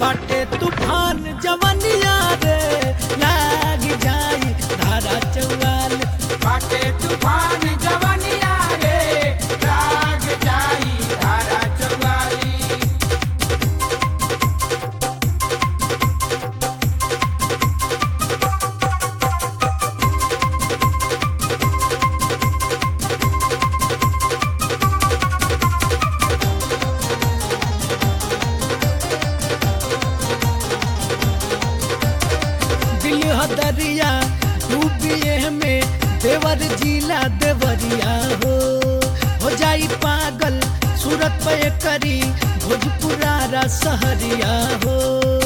बाटे तूफान जवनिया रे लाग जाई धारा चौवाल बाटे तूफान जवनिया रे लाग जाई धारा चौवाली दिल हदरिया डूबिए में देवर जिला देवरिया हो हो जाई पागल सूरत पे करी भोजपुरारा सहरिया हो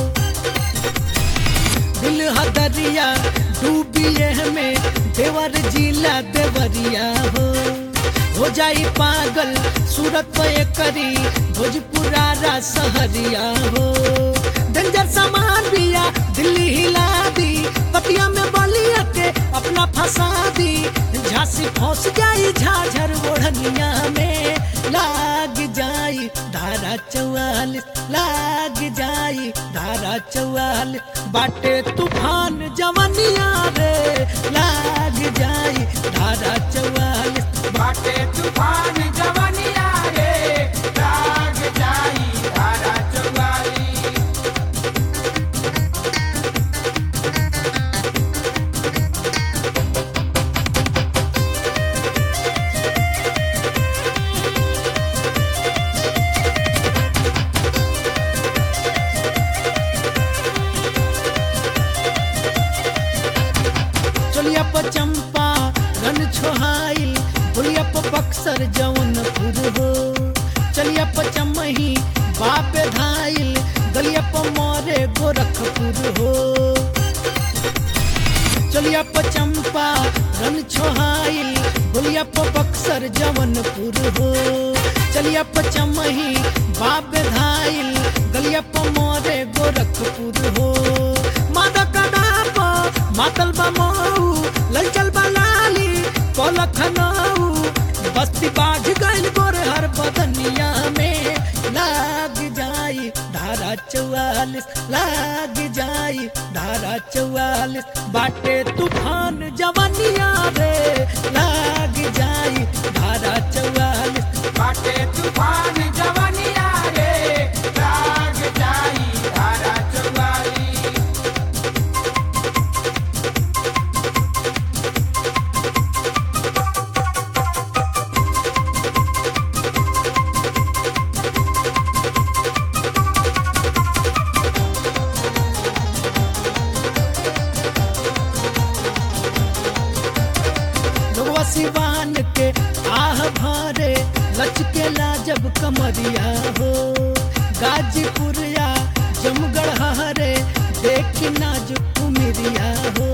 दिल हदरिया डूबिए में देवर जिला देवरिया हो हो जाई पागल सूरत पे करी भोजपुरारा सहरिया हो डेंजर सामान बिया दिल्ली हिला दी पतिया में बलिया के अपना फंसा दी झांसी फंस जाई झाझर ओढ़निया में लाग जाई धारा चौवालिस लाग जाई धारा चौवालिस बाटे तूफान जवनिया रे लाग जाई धारा चौवालिस बाटे तूफान जवनिया रे लाग जाई धारा चौवाली चलिया प चंपा रन छोहाइल बोलिया प बक्सर जौनपुर हो चलिया प चमही बाप धाइल गलिया प मोरे गोरखपुर हो चलिया प चंपा रन छोहाइल बोलिया प बक्सर जौनपुर हो चलिया प चमही बाप धाइल गलिया प मोरे गोरखपुर हो मादा कडाप मातल बमऊ ललचल बलाली को लखनऊ बस्ती बाझ गइल गोरे हर बदनिया में लाग जाई धारा चौवालिस लाग जाई धारा चौवालिस बाटे तूफान जवनिया रे लाग जाई धारा चौवालिस बाटे तूफान जवनिया रे लाग जाई धारा चौवाली लोगवा सिवान के आह भरे लचकेला जब कमरिया हो गाजीपुरिया जमगढ़ हरे देख नाजुक उमिरिया हो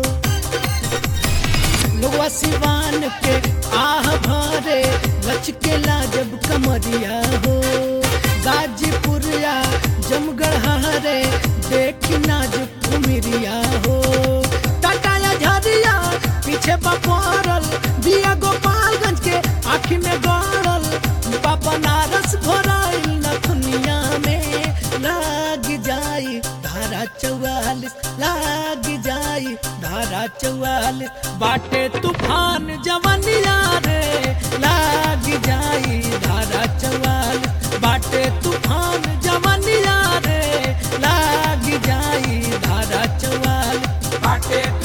लोगवा सिवान के आह भरे लचकेला जब कमरिया हो गाजीपुरिया जमगढ़ हरे देख नाजुक उमिरिया हो टाटाया झरिया पीछे बपरल दिया गोपालगंज के आँखी में गड़ल बाबा नारस भराइल नथुनिया में लाग जाई धारा चौवालिस लाग जाई धारा चौवालिस बाटे तूफान जवनिया रे लाग जाई धारा चौवालिस बाटे तूफान जवनिया रे लाग जाई धारा चौवालिस बाटे